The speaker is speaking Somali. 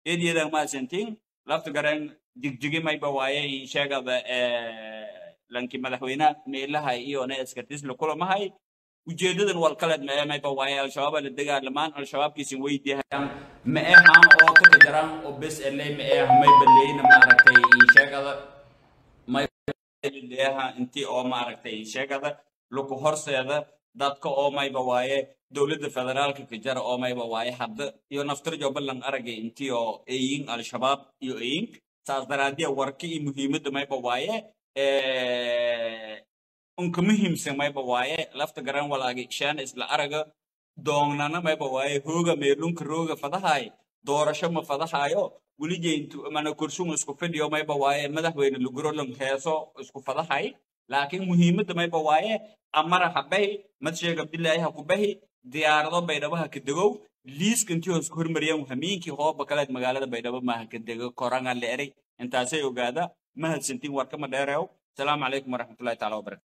eedyada mahadsantiin lafta garan jigjigi mayba waaye sheegada lanki madaxweynaha meelaha iyona eskartisla kulamahay ujeedadan walkaleed ma mayba waaye al-shabaaba la dagaalamaan al-shabaabkiisin weydiihayaan ma ehan oo taka jaraan oo bes eley ma eh mayba leyna maaragtay sheegada mayleeha intii oo maaragtay sheegada luku horseeda dadka oo mayba waaye dowladda federaalka ka jara oo mayba waaye hadda iyo naftirjo ballan aragay intii oo eyin al-shabaab iyo eyin saas daraadiya warka iyo muhiimadda mayba waaye unka muhiimsan mayba waaye lafta garan walaagi shaana isla araga doongnana mayba waaye hooga meelunka rooga fadahay doorasho ma fadahayo welijeyntu mana kurshun isku fidhiyo mayba waaye madaxweyne lugurolan heeso isku fadahay laakiin muhiimadda mayba waaye amara ha bahi madsheeg abdilaahi ha ku bahi diyaarado baydhabo ha ka degow liiska intii hoos ku hormariyaan hamiinkii hooba kaleed magaalada baydhabo ma ha ka dego koranga la eray intaasay ogaada mahadsantiin warkama dheereew asalaamu calaykum waraxmatullahi taala wabarakatu